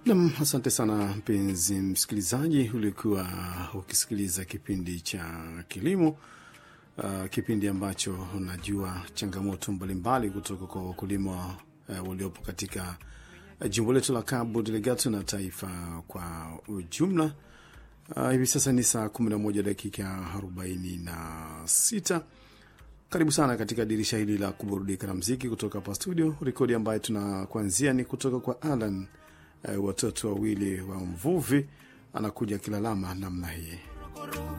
Nam, asante sana mpenzi msikilizaji, ulikuwa ukisikiliza kipindi cha kilimo uh, kipindi ambacho unajua changamoto mbalimbali kutoka kwa wakulima uh, waliopo katika uh, jimbo letu la Cabo Delgado na taifa kwa ujumla. Uh, hivi sasa ni saa 11 dakika 46. Karibu sana katika dirisha hili la kuburudika na mziki kutoka hapa studio. Rekodi ambayo tunakuanzia ni kutoka kwa Alan uh, watoto wawili wa mvuvi, anakuja kilalama namna hii.